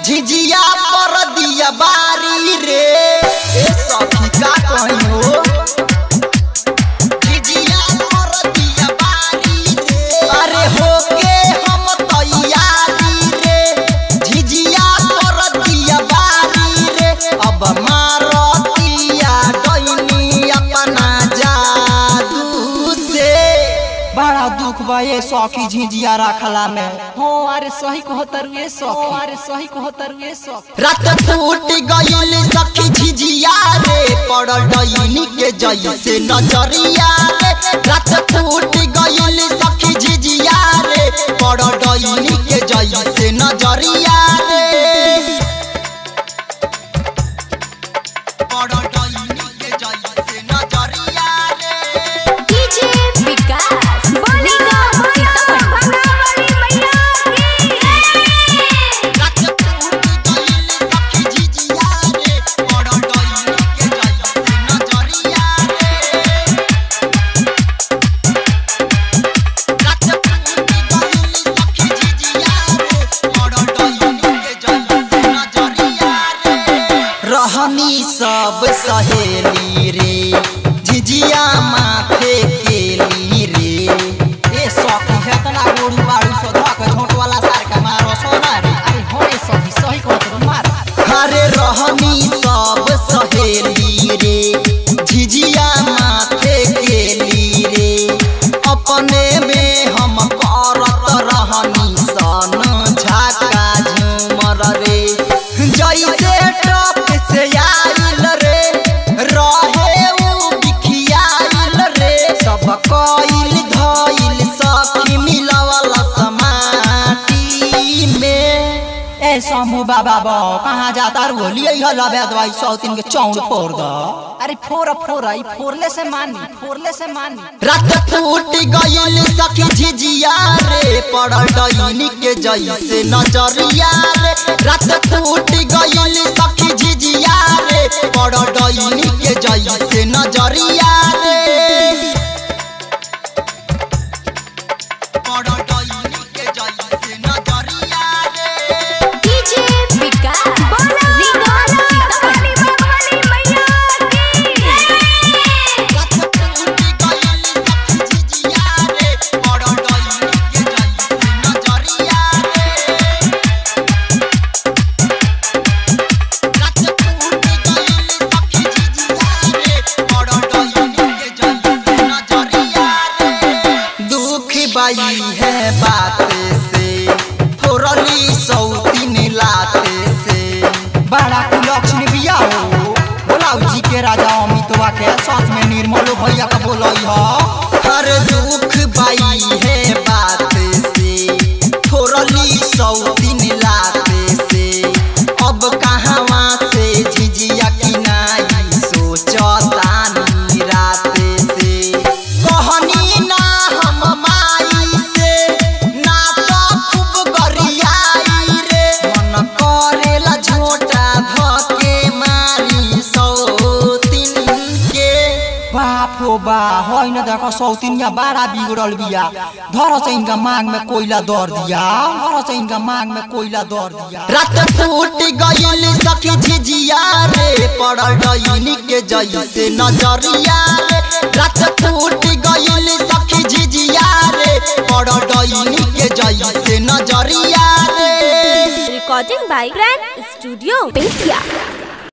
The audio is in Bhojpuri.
झिझिया पर दिया बारी रे ए सखी का कहियो झिझिया पर दिया बारी रे अरे होके हम तैयारी रे झिझिया पर दिया बारी रे अब मारतिया डैनी अपना जादू से बड़ा दुख बा ये सौखी झिझिया रखला में हो अरे सही कहो तरुए सौखी अरे सही कहो तरुए सौखी रात फूट गईल सखी झिझिया रे पड़ल डईनी के जैसे नजरिया रे रात फूट गईल सखी झिझिया रे पड़ल डईनी के जैसे नजरिया रे पड़ल डईनी के जैसे नजरिया रे डीजे विकास बोलेगा सीतामढ़ी मैया की रात फूट गईल सखी झिझिया रे पड़ल डईनी के जैसे नजरिया रे रहनी सब सहेली रे झिझिया माथे केली रे ए सौखी है तना गोरू बाड़ू सो धक झोंट वाला सार का मारो सोना रे अरे हो ए सौखी सही कहो तरू मार हरे रहनी सब सहेली रे झिझिया माथे केली रे अपने में हम करत रहनी सन झाका झूमर रे जैसे टप से आइल रे रहे उ बिखियाइल रे सब कइल धइल सखी मिलवल समाटी में ए समू बाबा बो कहाँ जाता रू लिए ह लबे दवाई सौ तीन के चौड़ फोड़ दो अरे फोड़ फोड़ ई फोड़ले से मानी फोड़ले से मानी रात फूट गईल सखी झिझिया रे पड़ल डईनी के जैसे नजरिया रे रात फूट गईल सखी झिझिया रे पड़ल डईनी के जैसे नजरिया रे पड़ल डईनी के जैसे नजरिया रे डीजे विकास बोलेगा सीतामढ़ी मैया की रात फूट गईल सखी झिझिया रे पड़ल डईनी के जैसे नजरिया रे दुख बाई है बात से थोरली सौतीन लाते से बड़ा कुलक्षण बिया हो बोलाऊ जी के राजा अमितवा के साथ में निर्मलो भैया का बोलई ह हर दुख बाई है बात से थोरली सौतीन लाते से अब कहवा से झिझिया की नाई सोचतानी राते से कहनी ना हम माई से ना तो खूब गरियाई रे मन करेला झोटा धके मारी सौतीन के बाप रो बा होइन देखो सौतिनिया बड़ा बिगड़ल बिया धर से इनका मांग में कोयला दर दिया धर से इनका मांग में कोयला दर दिया रात फूट गईल सखी झिझिया रे पड़ल डईनी के जैसे नजरिया रे रात फूट गईल सखी झिझिया रे पड़ल डईनी के जैसे नजरिया रे recording by grand studio Bettiah